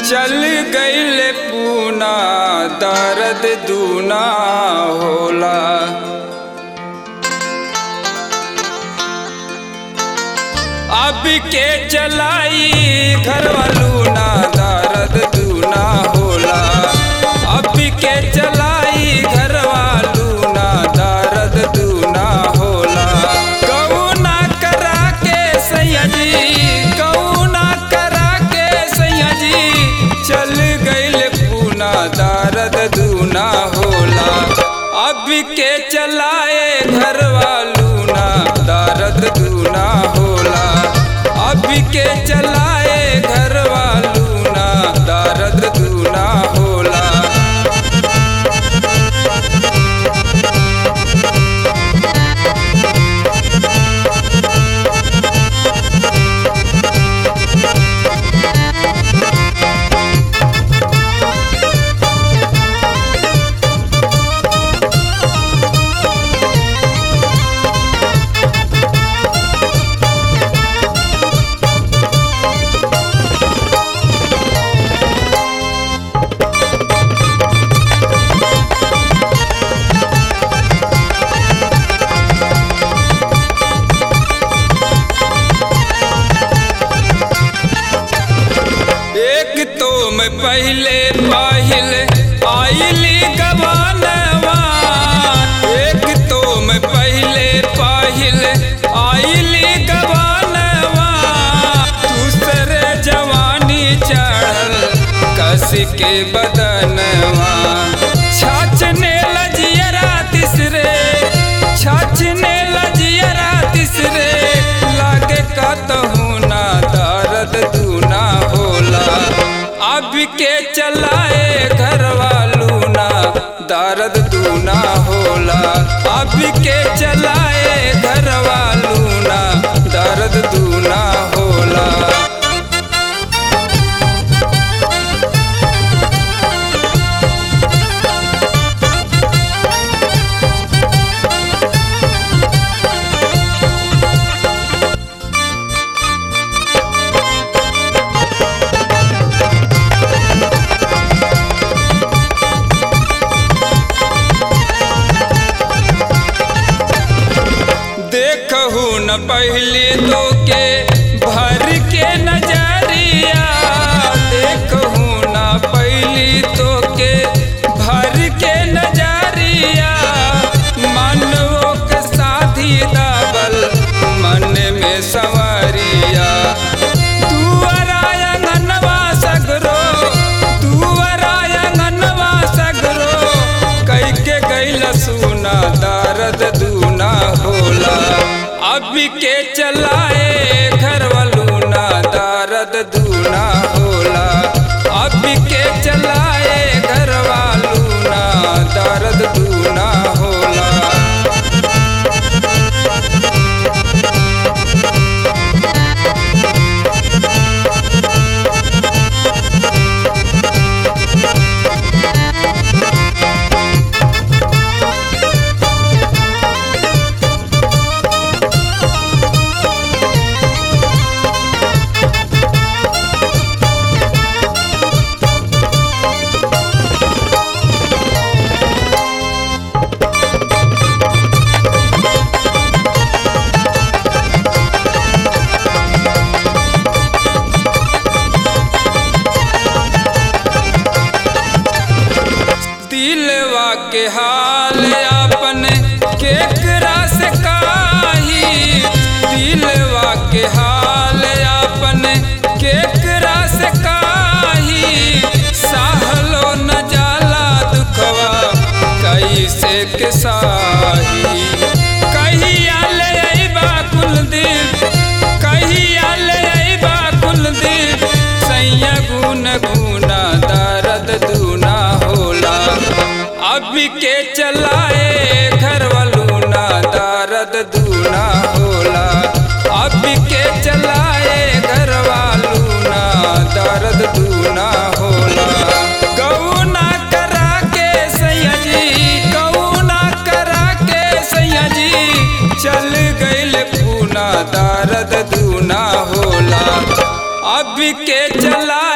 चल गईल पूना दर्द दूना होला अब के चलाई घर वालू ना दर्द दूना होला अब के चलाई घर वालू ना दर्द दूना होला कौना करा के सैया जी कौना करा के सैया जी चल गईल पूना दर्द दूना होला अब के चलाए घर वालू ना दर्द दूना होला अब के चलाए घर वालू ना दर्द दूना होला एक तो मैं पहले पाहिल आइली गवानवा एक तो मैं पहले पाहिल आइली गवानवा दूसरे जवानी चढ़ल कस के बदनवा छाछने लजियरा तिसरे छाछने लजियरा तिसरे लागे कतहू ना दर्द दूना होला अब के चलाए घर वालू ना दर्द दूना होला अब के चलाए घर वालू ना दर्द दूना होला देखहू न पहले तो के भर के नजरिया देखहू न पहली तो के भर के नजरिया मनवो के साथी दाबल मन में संवरिया तुअराया ननवा सगरो तुअराया ननवा सगरो कई के गैल सुना दर्द दूना होला अब के चलाए घर वालू ना दर्द दूना होला अब के चलाए घर वालू ना दर्द दूना होला दिलवा के हाल अपन केकरा से काही दिलवा के हाल अपन केकरा से काही सहलो न जाला दुखवा कैसे के साही कहिया ले अइबा कुलदीप कहिया ले अइबा कुलदीप सैया गुन गुना दर्द दूना होला अब के चलाए घर वालू ना दर्द दूना होला अब के चलाए घर वालू ना दर्द दूना होला कौना करा के सैया जी कौना करा के सैया जी चल गईल पूना दर्द दूना होला अब के चला